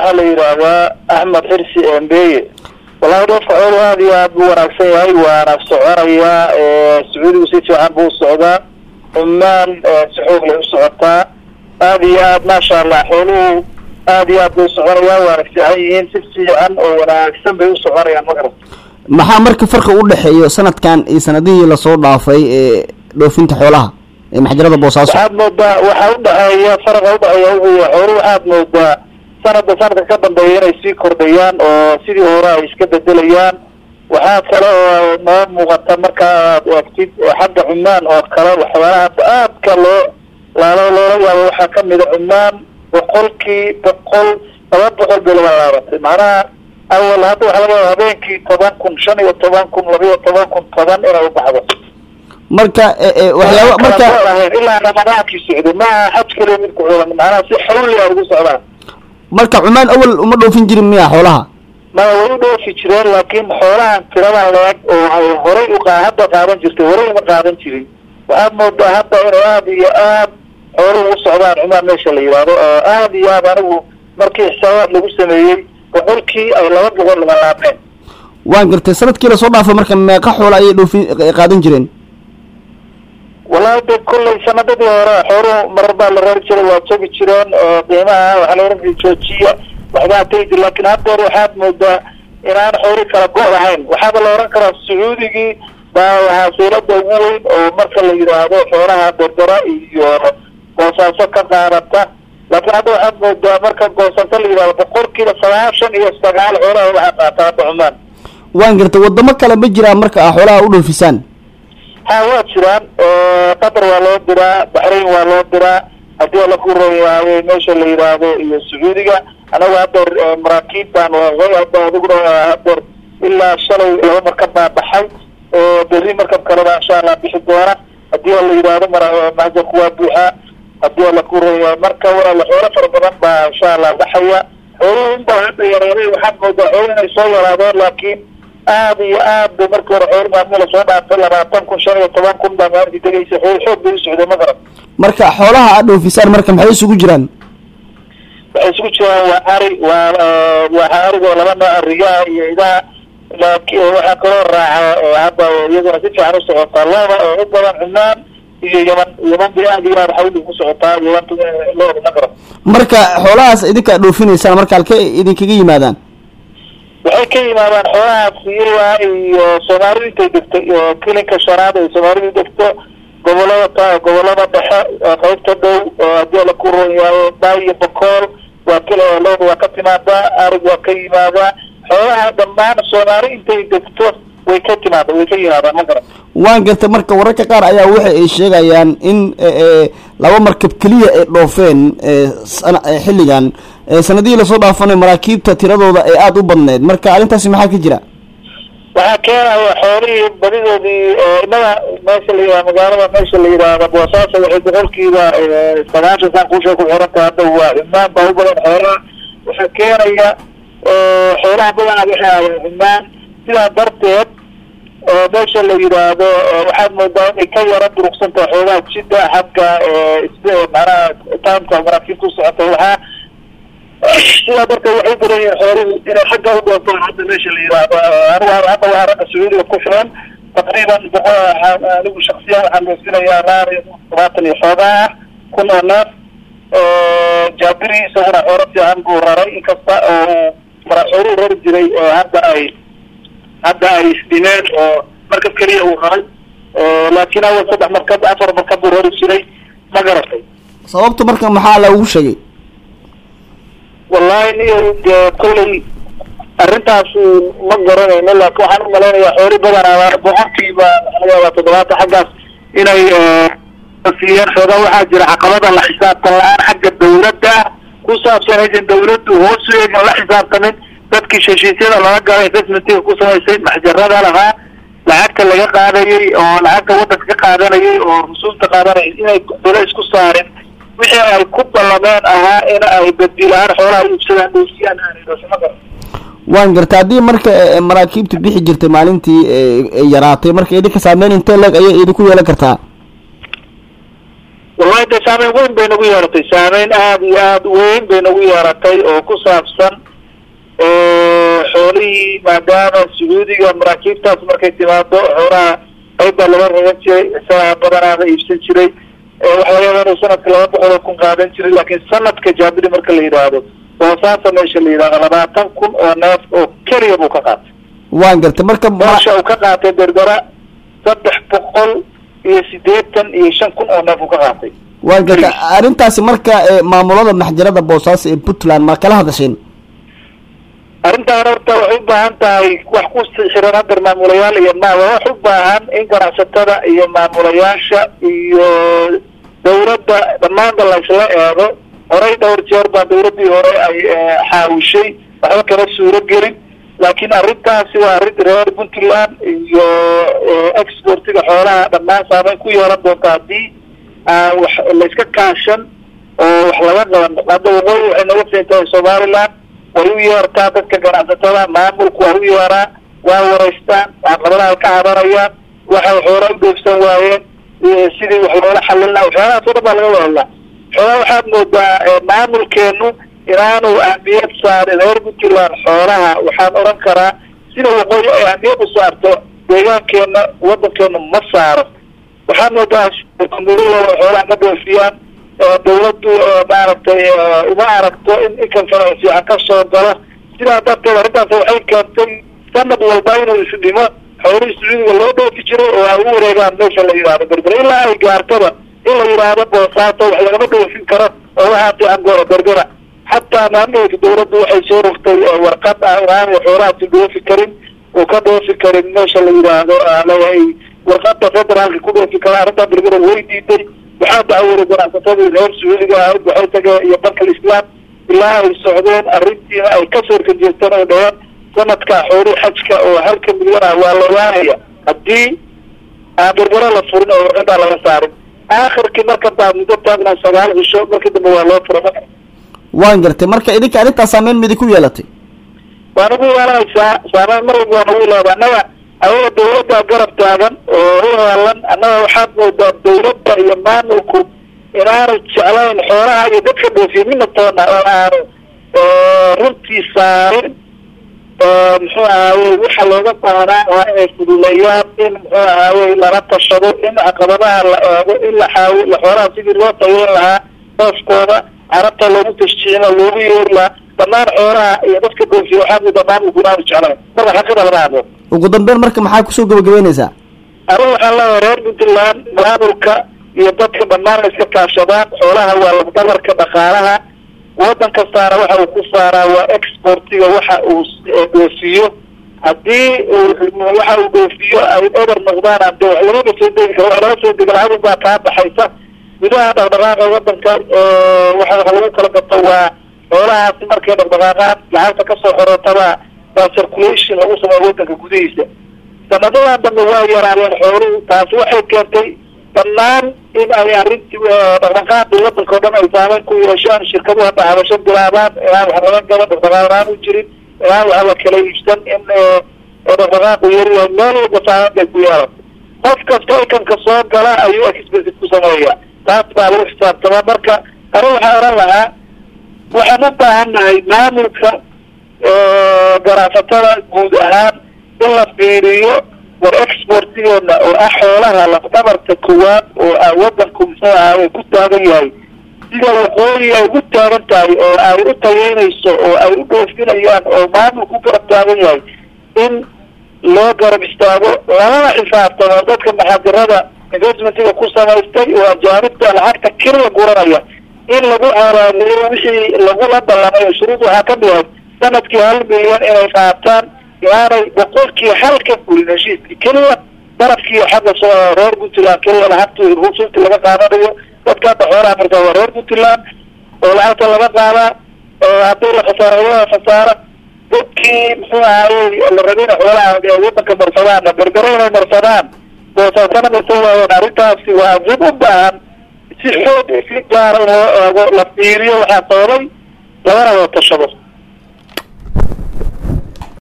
waxaa la yidhaahdaa axmed xirsi embeye wallahi dhoofka xoolu aada iyo aad buu wanaagsan yahay waana soconayaa sacuudigu si fiican buu usocdaa cumaan si xoog lay usocotaa aada iyo aad maasha allah xooluhu aada iyo aad bay usoconayaan waana fiican yihiin si fiican oo wanaagsan bay usoconayaan magarat maxaa marka farqi u dhexeeyo sanadkan iyo sanadihii lasoo dhaafay ee dhoofinta xoolaha ee maxjarada boosaaso waxaad moodaa waxaa udhexeeya faraqa udhexeeya wuxuu yahay xooluhu waxaad moodaa sanadba sanadka ka dambeeya inay sii kordhayaan oo sidii hore ay iska bedelayaan waxaa kale oo noo muuqata marka aad eegtid xagga cumaan oo kale waxyaalaha aadka loo laalo loola yaabo waxaa kamida cumaan boqolkii boqol laba boqol bay laba laabatay macnaha awal hadda waxaa laga yaaba habeenkii toban kun shan iyo toban kun laba iyo toban kun toban inay ubaxdo marka waxyaaba marka ilaa ramadaankii socday maaha xaj kaliya mid ku xulan macnaha si xawli a ugu socdaan marka cumaan awal uma dhoofin jirin miya xoolaha maya way u dhoofi jireen laakiin xoolahan tiradan leeg oo ay horay u qa hadda qaadan jirtay horay uma qaadan jirin waxaad moodaa hadda inay aada iyo aad xooluhu u socdaan cumaan meesha la yidhaahdo oo aada iyo aad anigu markii xisaabaad lagu sameeyey boqolkii ay laba boqol laba laabeen waan gartay sanadkii lasoo dhaafay marka meeqa xoola ayay dhoofin qaadan jireen wallahi de kollay sanadadii hore xooluhu marar baa la reeri jiray waa jogi jireen oo qiimaha waxaa la ohan jiray joojiya waxbaa tegi jir laakin haddeer waxaad moodaa inaan xooli kala go' lahayn waxaaba la ohan karaa sacuudigii baa waxaa saylada ugu weyn oo marka la yidhaahdo xoolaha berbera iyo boosaaso ka qaadata laakiin hadda waxaad moodaa marka boosaaso la yidhahdo boqolkiiba sagaashan iyo sagaal xoolaha waxaa qaata hadda cumaan waan gartay wadamo kale ma jiraan marka a xoolaha u dhoofisaan ha waa jiraan qatar waa loo diraa baxrain waa loo diraa haddii ala ku royaayo meesha la yidhaahdo iyo sacuudiga anagu haddeer maraakiib baan hadda adiguna haddeer ilaa shalay laba markab baa baxay berri markab kale baa insha allah bixi doona haddii la yidhaahdo mara mahjarku waa buuxaa haddii ala ku royaayo marka walaala xoolo fara badan baa insha allah baxaya xooluhu unbaa hadda yaraaday waxaad moodaa xoolo inay soo yaraadeen laakiin aada iyo aad bay markii hore xool maalmi lasoo dhaafay labaatan kun shan iyo toban kun baa maalintii degaysa xool xoog bay u socday ma garan marka xoolaha aad dhoofisaan marka maxay isugu jiraan waxay isugu jiraan waa ari waa waa arigoo laba nooc riyaha iyo idaha laakin waxaa kaloo raaca hadda iyaduna si fiican usocotaa looda oo u badan cumaan iyo yaman yaman bay aada iyo aad xawli ku socotaa yamanta looda ma garan marka xoolahaas idinkaa dhoofinaysaan marka halkee idinkaga yimaadaan waxay ka yimaadaan xoolaha siyaa iyo soomaalidu intay degto iyo kilinka shanaad ay soomaalidu degto gobolada gobolada dhexe qaybta dhow oo haddii la ku ron yahay baay iyo bokool waa kil looda waa ka timaadaa arig waa ka yimaadaa xoolaha dhammaan soomaali intay degto way ka timaada way ka yimaadaan ma garan waan gartay marka wararka qaar ayaa waxa ay sheegayaan in laba markab keliya ay dhoofeen xilligan sanadihii lasoo dhaafanay maraakiibta tiradooda ay aada u badneyd marka arrintaasi maxaa ka jira waxaa keenaya xoolihii badidoodii inada meesha la yihah magaalada meesha la yidhaahda boosaaso waxay boqolkiiba sagaashan saan kuusha ku xiranta hadda waa cumaan baa u badan xoolaha waxaa keenaya xoolaha badanaa waxay aadeen cumaan sidaa darteed meesha la yidhaahdo waxaad moodaa inay ka yara durugsantaha xoogaha jida xagga manaha taamka maraakiibta usocota waxaa sidaa darteed waxay u badan yihiin xooluhu inay xagga u dhoofaan hadda meesha la yidhaahdo anigu hadda waxaa ragga sacuudiga ku filan taqriiban boqol anigu shaksiyan waxaan dhoofinayaa laar todobaatan iyo xoogaa ah kun oo neef jaabiri isaguna xoolo fiican buu raray inkasta oo mara xooluhu rari jiray oo hadda ay hadda ay isdhimeen oo markab keliya uu raray laakiin awal saddex markab afar markab buu rari jiray ma garatay sababta marka maxaa lagu sheegay wallahi niyo dee kollay arrintaas ma garanayno laakin waxaan u malaynayaa xooli badanaa boqolkiiba waxaa laga yaabaa toddobaatan xaggaas inay siiyeen xoogaa waxaa jira caqabada la xisaabtan la-aan xagga dawladda ku saabsan aysan dawladdu hoos u eegin la xisaabtamin dadkii heshiisyada lala galay investmentiga ku samaysay maxjarada lahaa lacagta laga qaadayay oo lacagta waddanka ka qaadanayay oo rusuulta qaadanayay inay dole isku saarin wixii ay ku ballameen ahaa in ay badilaan xoolaha iibsadaan dhoofiyaan aanay dhoofima garan waan garta haddii marka maraakiibta bixi jirtay maalintii yaraatay marka idinka saameyn intee leeg ayay idinku yeelan kartaa wallahi de saameyn weyn bay nagu yeeratay saameyn aada iyo aada weyn bay nagu yeeratay oo ku saabsan xoolihii maadaama sacuudiga maraakiibtaas markay timaado xoolaha qayb baa laga ragan jiray isagaa badanaada iibsan jiray waxa laga yaaba inuu sanadka laba boqol oo kun qaadan jiray laakiin sanadka jaabiri marka la yidhaahdo boosaasa meesha la yidhahdo labaatan kun oo neef oo keliya buu ka qaatay waan gartay marka meesha uu ka qaatay berbera saddex boqol iyo sideetan iyo shan kun oo neef uu ka qaatay waan gartay arrintaasi marka maamulada maxjarada boosaaso ee puntland ma kala hadasheen arrintaan horta waxay u baahan tahay wax ku xiran hadar maamulayaal iyo ma waa wax u baahan in ganacsatada iyo maamulayaasha iyo dawladda dhammaanba laysla eego horey dhowr jeer baa dawladdii hore ay xaawishay waxba kama suuro gelin laakiin arrintaasi waa arrin reer puntland iyo exportiga xoolaha dhammaan saameyn ku yeelan doonta haddii aan wax layska kaashan oo wax laga qaban hadda waqooyi waxay naga siintahay somaliland way u yeertaa dadka ganacsatada maamulku waa u yeeraa waa wareystaan caqabadaha ka cabanayaan waxay xoola u dhoofsan waayeen sidii wax loola xalin laha waxyaalahaas o dhan baa laga wadalaa xoolaa waxaad moodaa maamulkeenu inaanu ahmiyad saarin reer puntland xoolaha waxaan odhan karaa sida waqooyi ay ahmiyad u saarto deegaankeena wadankeenu ma saaro waxaad moodaa xoolaha ka dhoofiyaan dawladdu maaragtay uma aragto in inkamkana fiican ka soo galo sidaa darteed arrintaas waxay keentay sanad walba inuu isdhimo xoolihii sacuudiga loo dhoofi jiray oo ay u wareegaan meesha la yidhahdo berbera ilaa ay gaartaba in la yidhaahdo boosaato wax lagama dhoofin karo oo waxaa fiican goora berbera xataa maamulka dawladdu waxay soo rogtay warqad ah inaanu xoolahaasi dhoofi karin uu ka dhoofi karin meesha la yidhaahdo leeyahay warqada federaalka ku dhoofi kara arrintaa berbera way diiday waxaa dacwooday ganacsatadii reer sacuudiga ahayd waxay tageen iyo bankal islaam ilaa ay socdeen arrintiina ay kasoo horkajeesteen oo dhaheen sanadka xoolii xajka oo halka milyan ah waa la waanaya haddii aan berbera la furin oo ciddaa laga saarin aakhirkii marka baa muddo taagnaa sagaal cisho markii dambe waa loo fura waan gartay marka idinka arrintaas saameyn midi ku yeelatay waa nagu yeelanaysaa saameyn mar walba waa nagu leeda annaga ayaga dawladda garab taagan oo u heelan annaga waxaad moodaa dawladda iyo maamulku inaanu jeclayn xoolaha iyo dadka dhoofiya midna toona oo aanu runtii saarin muxuu ahaayey waxa looga baahnaa waa inay fuduleeyaan in muxuu ahaayey lala tashado in caqabadaha la eego in la xaawi xoolaha sidii loo tayeyn lahaa dooskooda carabta loogu tashjiicina loogu yeeri lahaa dhammaan xoolaha iyo dadka dhoofiya waxaa moodaa maamulku inaanu jeclayn marka xaqida lama hadlo ugu dambeyn marka maxaa kusoo gabagabeynaysaa arrin waxaan leeyahay reer puntland maamulka iyo dadka dhammaan la iska kaashadaan xoolaha waa lafdabarka dhaqaalaha wadan kastaana waxa uu ku saaraa waa exportiga waxa uu dhoofiyo haddii waxa uu dhoofiyo ay eber noqdaan ade wax lagama soo degi karo wax laga soo dega lacag baa kaa baxaysa gudaha dhaqdhaqaaqa wadanka waxa wax lagu kala gato waa xoolahaasi markay dhaqdhaqaaqaan lacagta kasoo xorotaba baa circulation lagu sameeyo wadanka gudihiisa sanadadan dambe waa yaraadeen xooluhu taasi waxay keentay dhammaan in ay arrintii dhaqdhaqaaqii wadanka o dhan ay saameyn ku yeeshaan shirkaduhu hadda habasho bilaabaan inaan wax laga gaban dhaqdhaqaaqaan u jirin inaan wax la kala iibsan in dhaqdhaqaaqu yaryahay meel walba saameyn bay ku yeelan qof kasta ikanka soo gala ayuu expensive ku sameeya taas baa lagu xisaabtamaa marka ani waxaa oran lahaa waxaan u baahan nahay maamulka ganacsatada guud ahaan in la fiiriyo war exportigeena oo ah xoolaha lafdabarta koowaad oo ah wadanku muxuu ahaay ku taagan yahay sida waqooyi ay u taagan tahay oo ay u tayeynayso oo ay u dhoofinayaan oo maamulku u garab taagan yahay in loo garab istaago lalana xisaabtamo dadka maxaadirada investmentiga ku samaystay oo ajaanibta lacagta keliya guranaya in lagu caraaliyo wixii lagula ballamay shuruud waxaa ka dhihay sanadkii hal milyan inay qaataan inaanay boqolkii hal ka fulin heshiiskii keliya darafkii xagga soo reer puntland keliya lacagta rusuubti laga qaadanayo dadka hadda xoolaha markaa waa reer puntland oo lacagta laga qaadaa haddii la khasaaraya khasaara dadkii muxuu ahaayey la rabina xoolaha wadanka marsadaana berbere inay marsadaan boosaasana marsan waayeen arrintaasi waa arrin u baahan si xoog si gaara in loo eego la fiiriyo waxaa sababay lagana wada tashado